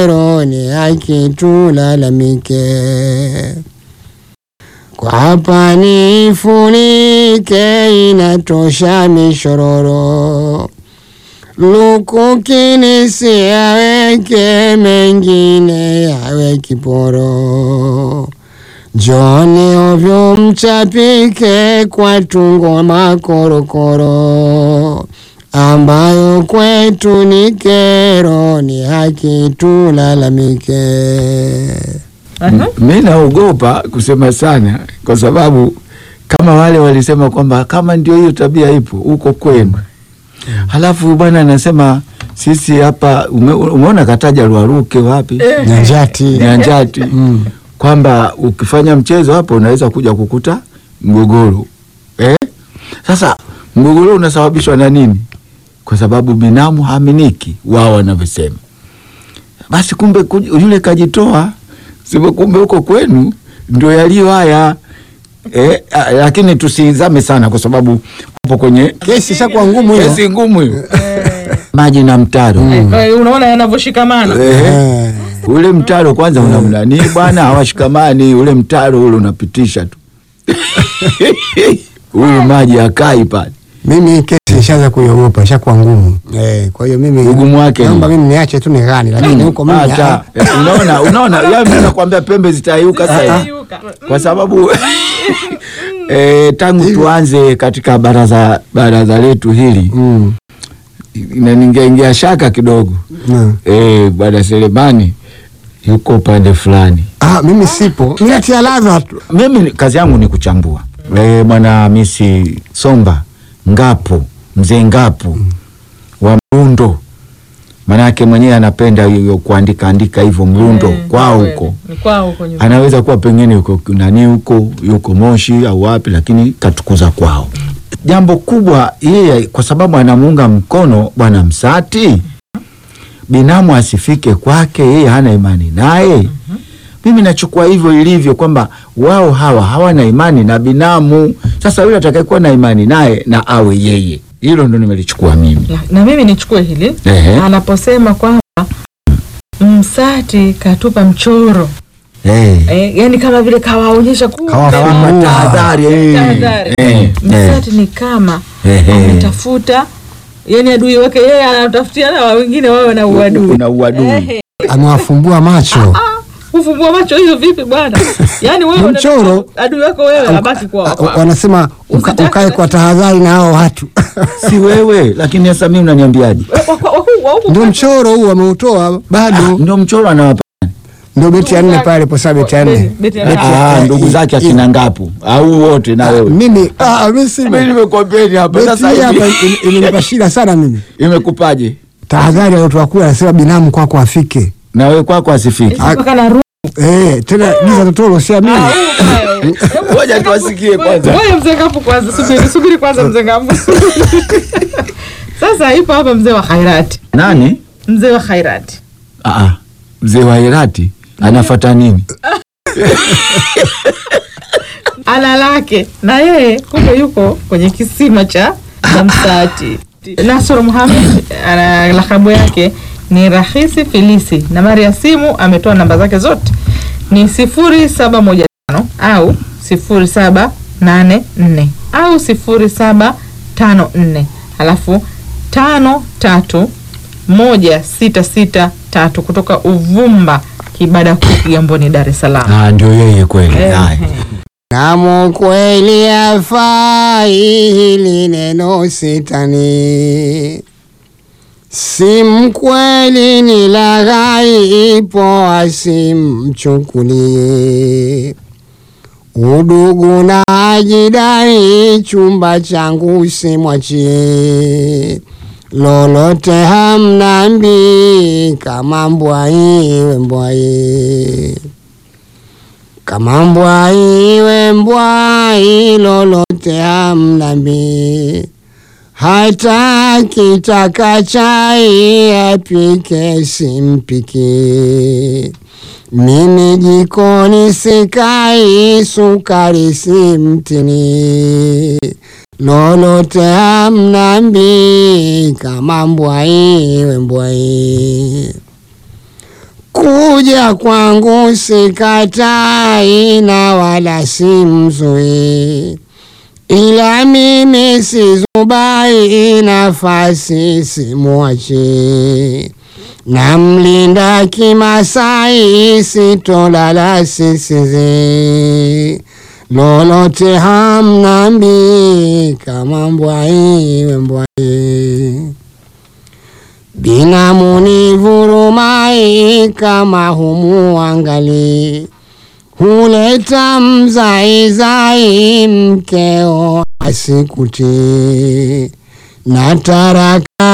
kero, ni haki tulalamike. Kwa hapa nifunike, inatosha mishororo. Lukukini siyaweke, mengine yawe kiporo. Joni ovyo mchapike kwa tungo makorokoro, ambayo kwetu ni kero, ni haki tulalamike. Aha. Mi naogopa kusema sana, kwa sababu kama wale walisema kwamba kama ndio hiyo tabia ipo huko kwenu, halafu bwana anasema sisi hapa ume, umeona kataja Rwaruke wapi Nyanjati Nyanjati Mm. kwamba ukifanya mchezo hapo unaweza kuja kukuta mgogoro eh? Sasa mgogoro unasababishwa na nini? Kwa sababu binamu haaminiki, wao wanavyosema. Basi kumbe kuj- yule kajitoa, sivyo? Kumbe huko kwenu ndio yaliyo haya eh, ah, lakini tusizame sana, kwa sababu hapo kwenye kesi ishakuwa ngumu hiyo. kesi ngumu hiyo, maji na mtaro Eh, unaona yanavyoshikamana eh, Eh. ule mtaro kwanza unamnani bwana, hawashikamani. Ule mtaro ule unapitisha tu huyu maji akai pale. Mimi kesi nishaanza kuiogopa, ishakuwa ngumu eh. Kwa hiyo mimi Ugumu wake naomba ni- mimi niache tu nighani, lakini huko mimi Hata ah, eh, unaona, unaona, ya mimi nakwambia pembe zitaiuka sasa hivi Yuka. kwa sababu eh, tangu tuanze katika baraza baraza letu hili mm, na ningeingia shaka kidogo mm. eh, bwana Selemani yuko upande fulani. Ah, mimi sipo, mimi natia ladha tu. Mimi ni- kazi yangu ni kuchambua. Eh, bwana Hamisi Somba Ngapo, mzee Ngapo wa Mrundo, manake mwenyewe anapenda hiyo kuandika andika hivyo Mrundo Eh, kwao kweli. huko Ni kwao huko nyumbani. anaweza kuwa pengine yuko nani huko yuko Moshi au wapi, lakini katukuza kwao. Jambo kubwa yeye, kwa sababu anamuunga mkono bwana Msati, binamu asifike kwake, yeye hana imani naye. Mimi nachukua hivyo ilivyo kwamba wao hawa hawana imani na binamu. Sasa yule atakayekuwa na imani naye na awe yeye, hilo ndo nimelichukua mimi. na, na mimi nichukue hili Ehe. anaposema kwamba Msati katupa mchoro Eh. eh, yani kama vile kawaonyesha kumbe Kawa- Kawapa tahadhari, eh. Tahadhari. Eh, eh. Msati ni kama Ehe. ametafuta yani adui wake yeye anatafutia na wengine wawe na uadui Kuna uadui. Ehe. Amewafumbua macho. kufumbua macho hiyo vipi bwana yani wewe Ni una- mchoro. adui wako wewe abaki kwa Ah, kwa- Wanasema uka- Usitake- ukae kwa tahadhari na hao watu. si wewe lakini sasa mimi unaniambiaje? wa- wa- wa- wa- wa- Ndio mchoro huu wameutoa bado, Ndio mchoro anawapa ndio beti ya nne pale posa beti ya nne. Beti- beti ya nne. Beti ya- ah, eh, ndugu eh, zake eh, akina ngapu au wote na wewe. Mimi ah, mimi si Mimi nimekwambieni hapa beti sasa hii hapa hivi. im- imenipa shida sana mimi. Imekupaje? Tahadhari aliyotoa kule anasema binamu kwako afike. Na wewe kwako asifiki. mpaka na ru- Eh, tena giza totoro siamini. Ah, huu mbaya. Ngoja tuwasikie kwanza. Ngoja mzee Ngapu kwanza, subiri subiri kwanza mzee Ngapu. Sasa ipo hapa mzee wa Khairati, Nani? mzee wa Khairati Ah, ah, mzee wa Herati anafuata nini? ana lake na yeye kumbe yuko kwenye kisima cha cha Msati. Nasr Muhamed ana lakabu yake ni Rahisi Filisi. Nambari ya simu ametoa namba zake zote ni sifuri saba moja tano au sifuri saba nane nne au sifuri saba tano nne halafu tano tatu moja sita sita tatu kutoka Uvumba Kibada Kuu Kigamboni, Dar es Salaam. Ah, ndio yeye kweli. Haya. Namu kweli afai hili neno sitani, si mkweli ni laghai, ipo asimchukulie. Udugu na ajidai, chumba changu simwachie. Lolote hamnambi, kama mbwai we mbwai kama mbwai we mbwai, lolote hamnambi. Hata kitaka chai apike simpiki. Mimi jikoni sikai, sukari simtini. Lolote hamnambi, kama mbwai we mbwai kuja kwangu sikatai na wala simzui, ila mimi sizubai, nafasi simwachi, namlinda kimasai, sitolala sisizi, lolote hamnambi, kama mbwai we mbwai Binamu vurumai kama humuangali, huleta mzaizai mkeo asikuti na taraka